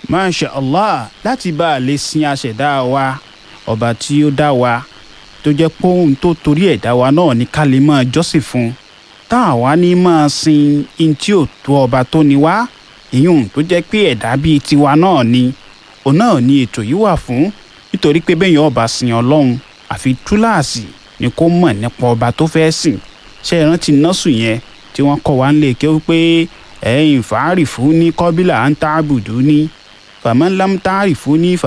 masha allah láti bá a lè sin aṣẹ̀dá wa ọba tí ó dá wa tó jẹ́ pé ohun tó torí ẹ̀ dá wa náà ní ká lè máa jọ́sìn fún un tá a wá ní máa sin in tí ò tó ọba tó ní wá ìyún tó jẹ́ pé ẹ̀dá bíi tiwa náà ni òun náà ni ètò yìí wà fún nítorí pé bẹ́ẹ̀ yẹn ọba sin ọlọ́run àfi túláàsì ni kó mọ̀ nípa ọba tó fẹ́ sìn ṣé ẹ rántí nọ́ọ̀sù yẹn tí wọ́n kọ́ wa ń lè ké pé ẹ̀yin fàárì fún ní kọ́bílà à ń tá àbùdú ní fàmọ́lám tá àrì fún ní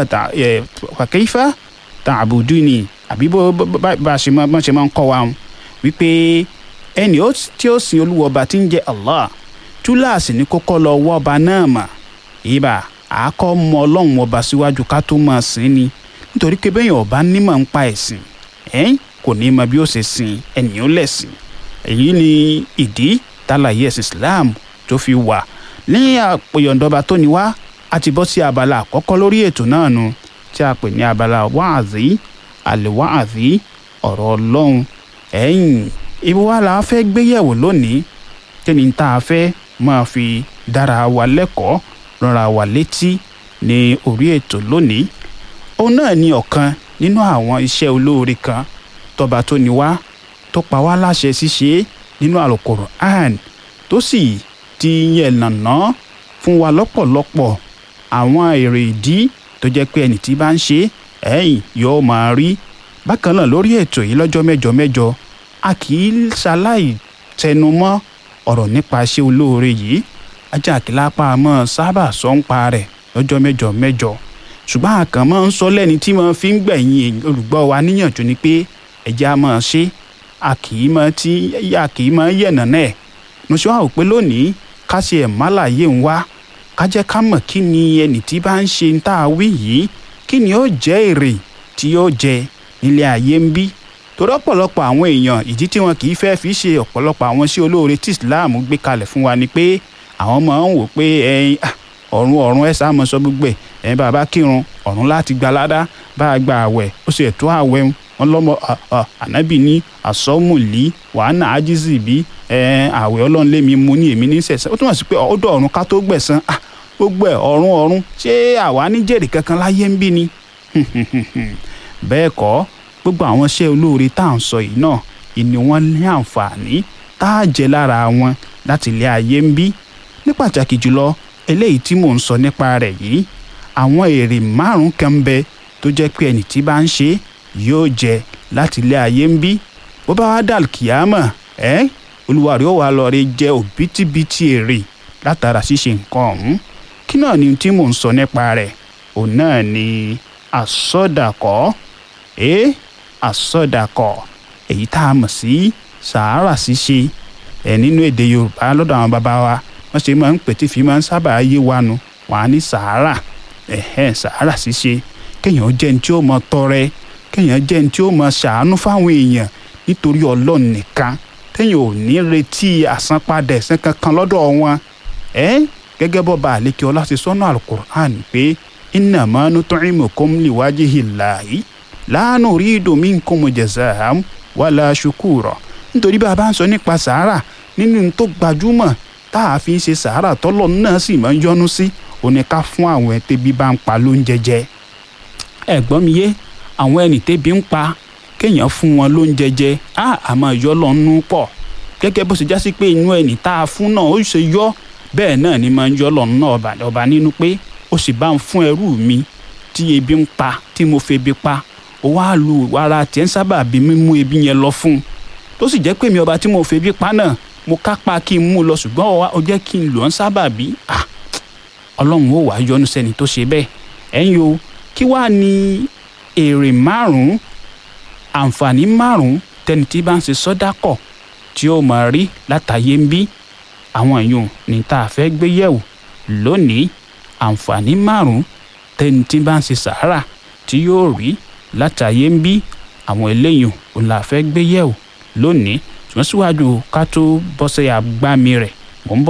fàkẹ́fà tá àbùdú ní àbí bá a ṣe máa ń kọ́ wa wípé ẹni tí ó sin olúwa ọba tí ń jẹ́ Allah túláàsì ní kókó lọ wọ́ ọba náà mà ìbà àákọ́ mọ ọlọ́run ọba síwájú ká tó máa sìn ni nítorí pé bẹ́ẹ̀ ọba nímọ̀ ń pa ẹ̀sìn ẹ̀yìn kò ní mọ bí ó ṣe sin ẹnìyàn lẹ̀sìn èyí ni ìdí tálàyé ẹ̀sìn Islam tó fi wà ní àpòyọ̀ǹdọba tó ní wá a ti bọ́ sí abala àkọ́kọ́ lórí ètò náà nu tí a pè ní abala wáàzí àlèwáàzí ọ̀rọ̀ ọlọ́run ẹ̀yìn ibi wa la fẹ́ gbéyẹ̀wò lónìí kí ni tá a fẹ́ máa fi dára wa lẹ́kọ̀ọ́ rọra wa létí ní orí ètò lónìí òun náà ni ọ̀kan nínú àwọn iṣẹ́ olóore kan tọba tó ní wá tó pa wá láṣẹ ṣíṣe nínú Al-Qur'an tó sì ti yẹn nàná fún wa lọ́pọ̀lọpọ̀ àwọn èrè ìdí tó jẹ́ pé ẹni tí bá ń ṣe ẹ̀yìn yóò máa rí bákan náà lórí ètò yìí lọ́jọ́ mẹ́jọ mẹ́jọ a kì í ṣaláì tẹnumọ́ ọ̀rọ̀ nípa iṣẹ́ olóore yìí ajá àkìlápá mọ́ sábà sọ ń pa rẹ̀ lọ́jọ́ mẹ́jọ mẹ́jọ ṣùgbọ́n àkàn máa ń sọ lẹ́ni tí wọ́n fi ń gbẹ̀yìn olùgbọ́ wa níyànjú ni pé ẹ̀jẹ̀ á máa ṣe a kì í máa tí a kì í máa yẹ̀nà náà mo ṣe wá wò pé lónìí ká ṣe ẹ̀ má láàyè ń wá ká jẹ́ ká mọ̀ kí ni ẹnì tí bá ń ṣe ń tá a wí yìí kí ni ó jẹ́ èrè tí ó jẹ nílé ayé ń bí torí ọ̀pọ̀lọpọ̀ àwọn èèyàn ìdí tí wọn kì í fẹ́ fi ṣe ọ̀pọ̀lọpọ̀ àwọn sí olóore tí Islam gbé kalẹ̀ fún wa ni pé àwọn máa ń wò pé ẹyin ọ̀run ọ̀run ẹ̀ sáà mọ̀ sọ gbogbo ẹ̀ ẹ̀yin bàbá kírun ọ̀run láti gba ládá bá a gba àwẹ̀ ó sì ẹ̀tọ́ àwẹ̀ wọn lọ́mọ ànábì ní àsọ́mùlí wàhánà ájísì bí àwẹ̀ ọlọ́run lémi mú ní èmi ní sẹ̀sán ó túmọ̀ sí pé ọ̀dọ̀ ọ̀run ká tó gbẹ̀san gbogbo ẹ̀ ọ̀run ọ̀run ṣé àwa ní jèrè kankan láyé ń bí ni bẹ́ẹ̀ kọ́ gbogbo àwọn iṣẹ́ olóore tá à ń sọ yìí náà ìní wọn ní àǹfààní tá a jẹ lára wọn láti ilé ayé ń bí ní pàtàkì jùlọ eléyìí tí mò ń sọ nípa rẹ̀ yìí àwọn èrè márùn kan bẹ tó jẹ́ pé ẹni tí bá ń ṣe yóò jẹ láti ilé ayé ń bí bó bá wá dàl kìámà ẹ olúwa rẹ̀ ó wà lọ rí jẹ òbítíbitì èrè látara ṣíṣe nǹkan ọ̀hún kí náà ni tí mò ń sọ nípa rẹ̀ òun náà ni àsọdàkọ ẹ àsọdàkọ èyí tá a mọ̀ sí sàárà ṣíṣe ẹ nínú èdè yorùbá lọ́dọ̀ àwọn bàbá wa wọ́n ṣe máa ń pè tí fi máa ń sábà yé wa nu wàá ní sàárà ẹ̀hẹ́n sàárà ṣíṣe kéèyàn jẹ́ ní tí ó mọ tọrẹ kéèyàn jẹ́ ní tí ó mọ ṣàánú fáwọn èèyàn nítorí ọlọ́run nìkan téèyàn ò ní retí àsanpadà ẹ̀san kankan lọ́dọ̀ wọn ẹ́ gẹ́gẹ́ bọ́ bá àlékè ọlá ṣe sọ́nà alukur'an pé innama nut'imukum liwajhillahi la nuridu minkum jaza'an wala shukura nítorí bá a bá ń sọ nípa sàárà nínú tó gbajúmọ̀ tá a fi ń ṣe sàárà tọ́lọ̀ náà sì máa ń yọ́nú sí òní ká fún àwọn ẹ̀ tẹ́bí bá ń pa lóúnjẹ jẹ ẹ̀gbọ́n mi yé àwọn ẹni tẹ́bí ń pa kéèyàn fún wọn lóúnjẹ jẹ á àmọ́ yọ lọ́nú pọ̀ gẹ́gẹ́ bó ṣe já sí pé inú ẹni tá a fún náà ó ṣe yọ bẹ́ẹ̀ náà ni máa ń yọ lọ́nù náà ọba nínú pé ó sì bá ń fún ẹrú mi tí ebi ń pa tí mo fi ebi pa ó wá lu ara tiẹ̀ ń sábà bí mímú ebi yẹn lọ fún un tó sì jẹ́ pé mi ọba tí mo fi ebi pa náà mo kápá kí n mú lọ ṣùgbọ́n ó jẹ́ kí n lò ń sábà bí ọlọ́run ó wàá yọ́nú sẹ́ni tó ṣe bẹ́ẹ̀ ẹ̀yin o kí wàá ní èrè márùn-ún àǹfààní márùn-ún tẹni tí bá ń ṣe sọ́dákọ̀ tí ó máa rí látàyé ń bí àwọn èèyàn ní tá a fẹ́ gbé yẹ̀wò lónìí àǹfààní márùn-ún tẹni tí bá ń ṣe sàárà tí yóò rí látàyé ń bí àwọn eléyìí òun là fẹ́ gbé yẹ̀wò lónìí ṣùgbọ́n síwájú ká tó bọ́ sí agbámi rẹ̀ mò ń bọ̀.